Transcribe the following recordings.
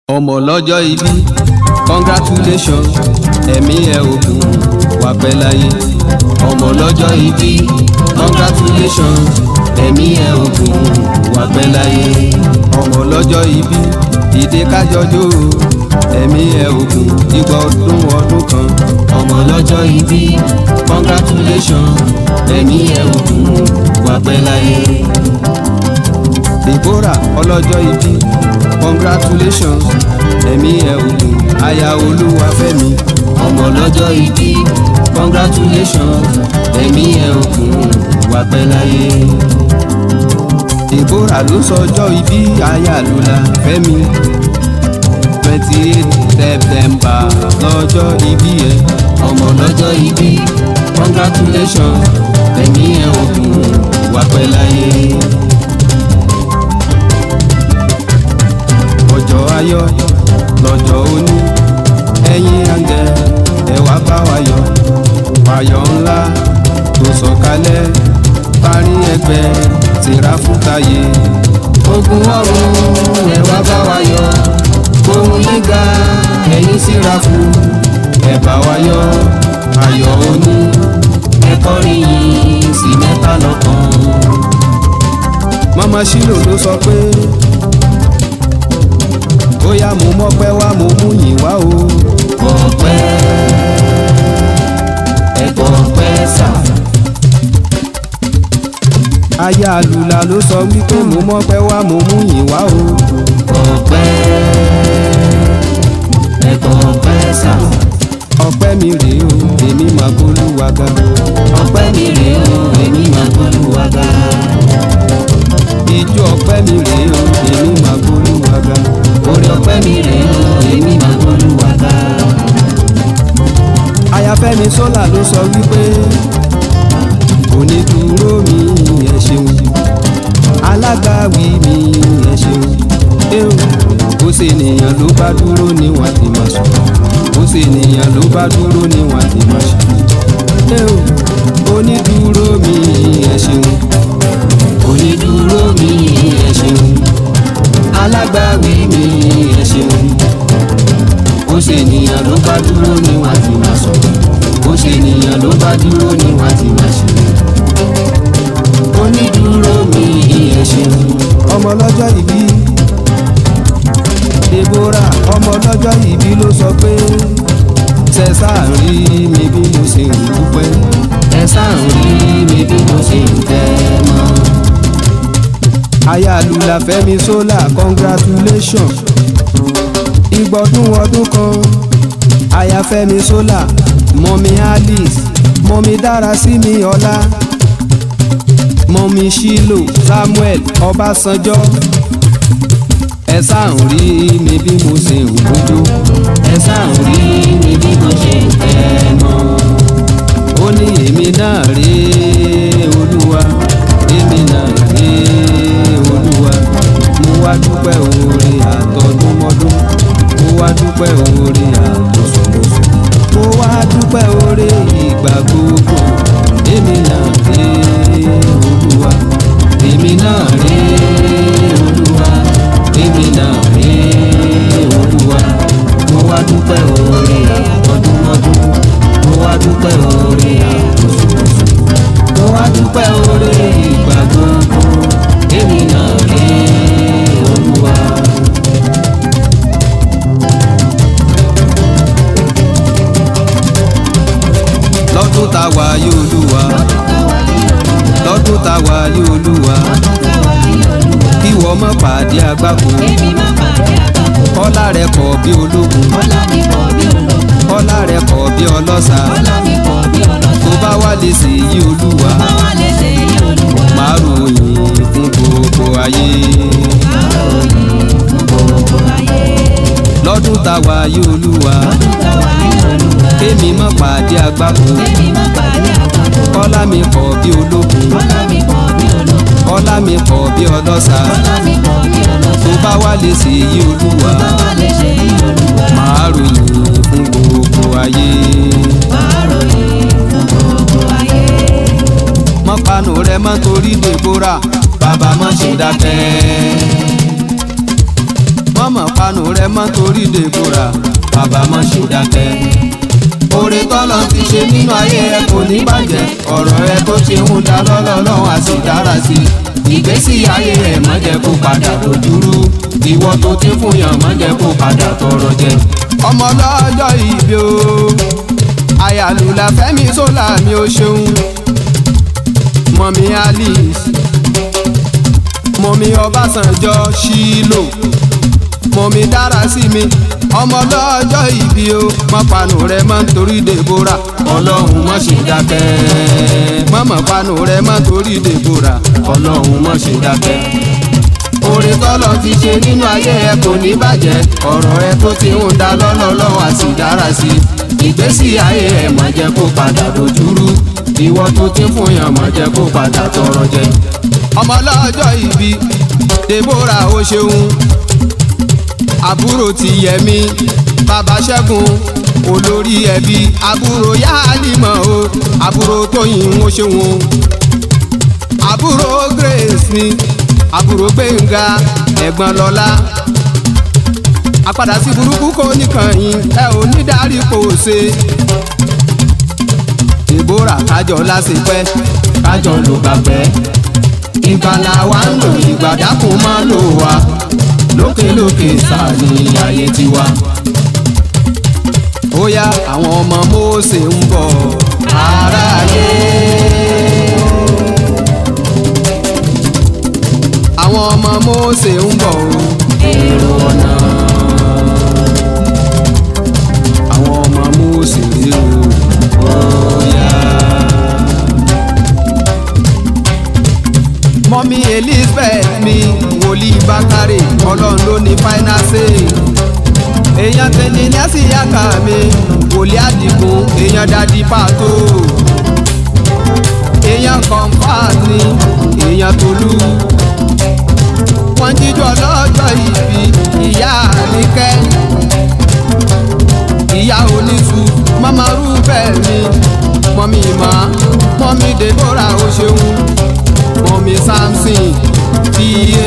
ọmọ lọ́jọ́ ìbí congratulation ẹ̀mí ẹ̀ ògùn wà pẹ́ láyé ọmọ lọ́jọ́ ìbí congratulation ẹ̀mí ẹ̀ ògùn wà pẹ́ láyé ọmọ lọ́jọ́ ìbí ìdè kájọjó ẹ̀mí ẹ̀ ògùn igba ọdún ọdún kan ọmọ lọ́jọ́ ìbí congratulation ẹ̀mí ẹ̀ ògùn wà pẹ́ láyé. Deborah ọlọ́jọ́ ìbí congratulations ẹ̀mí ẹ̀ ògùn aya olúwafẹ́mi ọmọ lọ́jọ́ ìbí congratulations ẹ̀mí ẹ̀ ògùn wà pẹ́ láyé. Deborah ló sọjọ́ ìbí aya lula fẹ́mi twenty eight september lọ́jọ́ ìbí ẹ̀ ọmọ lọ́jọ́ ìbí congratulations ẹ̀mí ẹ̀ ògùn wà pẹ́ láyé. ọjọ́ ayọ̀ lọ́jọ́ òní ẹ̀yin àǹgẹ̀ ẹ wá bá wa yọ̀ fàyọ̀ ńlá tó sọ̀kalẹ̀ parí ẹgbẹ́ tìra fún táyé. ogun ọ̀run ẹ wá bá wa yọ̀ ohun yíga ẹ̀yin síra fún ẹ bá wa yọ̀ ayọ̀ òní ẹ kọrin yìí sí mẹ́ta lọ́kàn. mama shilo ló sọ pé bóyá mo mọ́pẹ́ wá mo mú yìn wá o. ọpẹ́ ẹ̀kọ́ ọpẹ́ sà. aya àlùlà ló sọ wípé mo mọ́pẹ́ wá mo mú yìn wá o. ọpẹ́ ẹ̀kọ́ ọpẹ́ sà. ọpẹ́ mi rèé o èmi máa gbólúwa ga. ọpẹ́ mi rèé o èmi máa gbólúwa ga. ijó ọpẹ́ mi rèé o èmi máa gbólúwa ga orí ọpẹ́ mi rèé o èmi máa gbólúwa ga. ayafẹ́mi sọ́là ló sọ wípé onídùúró mi ẹ ṣeun alágbàwí mi ẹ ṣeun eo bó ṣe nìyàn ló bá dúró ní wàá ti máa sùn bó ṣe nìyàn ló bá dúró ní wàá ti máa sùn eo onídùúró mi ẹ ṣeun onídùúró mi ẹ ṣeun alágbàwí mi ẹ ṣeun ó ṣe ènìyàn ló bá dúró ní wàá ti máa sọ̀rọ̀ ó ṣe ènìyàn ló bá dúró ní wàá ti máa ṣe onídùúró mi ẹ ṣeun. ọmọ lọ́jọ́ ìbí Deborah ọmọ lọ́jọ́ ìbí ló sọ pé ṣẹ̀ṣà ń rí mi bí mo ṣe ń dúpẹ́ ṣẹ̀ṣà ń rí mi bí mo ṣe ń tẹ́ mọ́ ayálùlà fẹ́mi sólà congratulation ìgbọ̀dún ọdún kan ayáfẹ́mi sólà mọ́mí alice mọ́mí dára sí mi ọlá mọ́mí shilo samuel ọbásanjọ́ ẹ sáà ń rí mi bí mo ṣe ń gbójú ẹ sáà ń rí mi bí mo ṣe ń tẹnu ó ní èmi náà rèé olúwa èmi náà rèé olúwa mo wá dúpẹ́ oore àtọdúnmọ́dún mo wá dúpẹ́ oore àtọ̀sọ̀mọ́sọ̀ mo wá dúpẹ́ oore ìgbà gbogbo èmi náà rè olúwa èmi náà rè olúwa èmi náà rè olúwa mo wá dúpẹ́ oore àtọdúnmọ́dún mo wá dúpẹ́ oore àtọ̀sọ̀mọ́sọ̀ mo wá dúpẹ́ oore ìgbà gbogbo èmi náà rè olúwa. lọ́dún tá a wà yí olúwa lọ́dún tá a wà yí olúwa kí wọ́n má pàdé àgbákò kọ́lá rẹ̀ kọ̀ bí ológun kọ́lá rẹ̀ kọ̀ bí ọlọ́ṣà tó bá wà lè ṣe yí olúwa máa ròyìn fún gbogbo ayé. lọ́dún tá a wà yí olúwa kémi má pàdé àgbákò kọ́lá mi kọ̀ bí ológun kọ́lá mi kọ̀ bí ọlọ́ṣà tó bá wà lè ṣe yí olúwa máa ròyìn fún gbogbo ayé. mọ́ panu rẹ mọ́ torí Deborah bàbá mọ́ ṣe dákẹ́. mọ́mọ́ panu rẹ mọ́ mọ́ torí Deborah bàbá mọ́ ṣe dákẹ́. oore tọ́lọ́ ti ṣe nínú ayé ẹ kò ní bàjẹ́ ọ̀rọ̀ ẹ tó ṣe ń da lọ́lọ́lọ́wọ́ á sì dára sí i ìgbésí ayé ẹ má jẹ́ kó padà dojúrú ìwọ tó ti fún yàn má jẹ́ kó padà tọrọ jẹ. ọmọ lọ́jọ́ ìbí o àyàlùlà fẹ́mi sólà mi ò ṣeun mọ̀mí alice mọ̀mí ọbásanjọ́ ṣílò mọ̀mí dára sí mi ọmọ lọ́jọ́ ìbí o mọ̀ panu rẹ̀ mọ́ nítorí Deborah ọlọ́run mọ̀ ṣe dákẹ́ mọ̀mọ́ panu rẹ̀ mọ́ nítorí Deborah ọlọ́run mọ̀ ṣe dákẹ́ oore tọ́lọ̀ ti ṣe nínú ayé ẹ kò ní bàjẹ́ ọ̀rọ̀ ẹ tó ti ń da lọ́lọ́lọ́wọ́ àti dára sí ìgbésí ayé ẹ má jẹ́ kó padà dojúrú ìwọ tó ti fún yàn má jẹ́ kó padà tọrọ jẹ. ọmọ lọ́jọ́ ìbí Deborah ó ṣeun àbúrò ti yẹmi bàbá ṣẹ́gun olórí ẹbí àbúrò yálìmọ̀ o àbúrò tóyìn ó ṣeun o àbúrò grace ni àbúrò gbẹ̀ngà ẹ̀gbọ́n lọ́lá àpadà sí burúkú kò nìkan yín ẹ ò ní dárí kò ṣe. Deborah kájọ lásìpẹ́ kájọ ló gbàgbẹ́ ìgbàlà wa ń lò ìgbàdákùn máa lò wá lókèlókè sáà ní ayé tiwa. ó yá àwọn ọmọ Mósè ń bọ̀ aráyé. àwọn ọmọ Mósè ń bọ̀ o èrò ọ̀nà. àwọn ọmọ Mósè rí o bóyá. mọ́mí Elizabeth mi wòlíì Bákàrè ọlọ́run ló ní final say. èèyàn tẹ̀lé ní àsìyàkà mi wòlíì Àdìgún èèyàn dadi pàtó. èèyàn comfort ni èèyàn Tolú wọ́n jíjọ lọ́jọ́ ìbí ìyá àníkẹ́ ìyá oníṣu mama rúbẹ̀ mi mọ́mí ìmọ̀ mọ́mí Deborah ó ṣeun mọ́mí Samson pa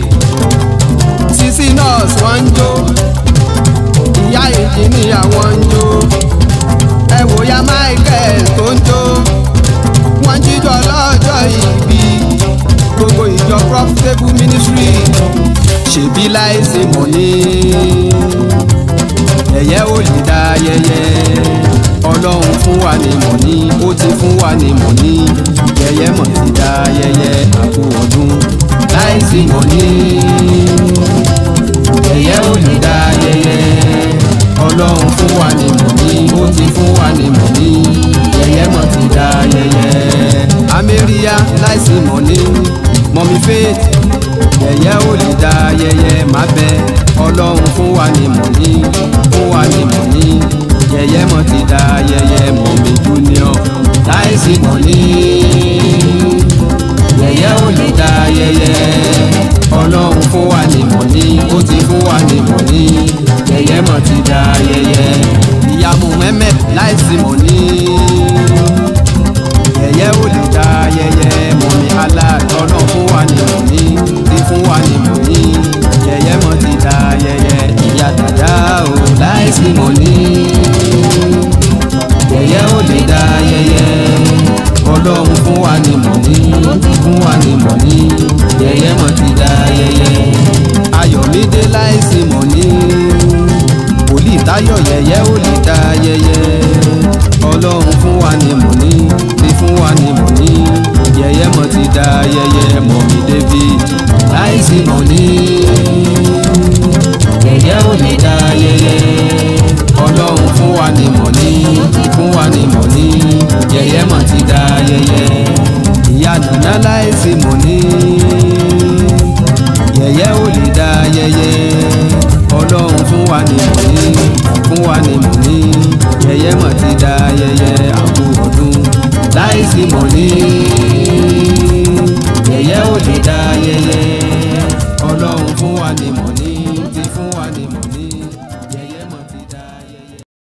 sisi nurse wọ́n ń jó ìyá ìjìnìyà wọ́n ń jó ẹ wò ya Michael tó ń jó wọ́n jíjọ lọ́jọ́ ìbí gbogbo ìjọ profitable ministry ṣèbí láìsí mọ̀ní ẹ̀yẹ́ ò lè dá ayẹyẹ ọlọ́run fún wa ní mọ̀ní ó ti fún wa ní mọ̀ní yẹyẹ mọ̀ ti dá ayẹyẹ àpò ọdún láìsí mọ̀ní ẹ̀yẹ́ ò lè dá ayẹyẹ ọlọ́run fún wa ní mọ̀ní ó ti fún wa ní mọ̀ní yẹyẹ mọ̀ ti dá ayẹyẹ amẹ́ríyá láìsí mọ̀ní mọ̀mí faith yẹ̀yẹ́ ò lè dá ayẹyẹ má bẹ ọlọ́run fún wa ní mọ̀ní fún wa ní mọ̀ní yẹ̀yẹ́ mọ̀ ti dá ayẹyẹ mọ̀mí junior láìsí mọ̀ní yẹ̀yẹ́ ò lè dá ayẹyẹ ọlọ́run fún wa ní mọ̀ní ó ti fún wa ní mọ̀ní yẹ̀yẹ́ mọ̀ ti dá ayẹyẹ ìyàmú mẹ́mẹ́ láìsí mọ̀ní yẹ̀yẹ́ ò lè dá ayẹyẹ mọ̀ní alátọ́nà fún wa ní mọ̀ní ti fún wa ní mọ̀ní yẹ̀yẹ́ mọ̀ ti dá ayẹyẹ ìyá dàda ò láìsí mọ̀ní yẹ̀yẹ́ ò lè dá ayẹyẹ ọlọ́run fún wa ní mọ̀ní fún wa ní mọ̀ní yẹ̀yẹ́ mọ̀ ti dá ayẹyẹ ayọ̀mídé láìsí mọ̀ní wòlíì táyọ̀ yẹ̀yẹ́ ò lè dá ayẹyẹ ọlọ́run fún wa ní mọ̀ní ti fún wa ní mọ̀ní yẹ̀yẹ́ mọ̀ ti dá ayẹyẹ mọ̀mí david láìsí mọ̀ní yẹ̀yẹ́ ò lè dá ayẹyẹ ọlọ́run fún wa ní mọ̀ní fún wa ní mọ̀ní yẹ̀yẹ́ mọ̀ ti dá ayẹyẹ ìyá nàná láìsí mọ̀ní yẹ̀yẹ́ ò lè dá ayẹyẹ ọlọ́run fún wa ní mọ̀ní fún wa ní mọ̀ní yẹ̀yẹ́ mọ̀ ti dá ayẹyẹ àpò ọdún láìsí mọ̀ní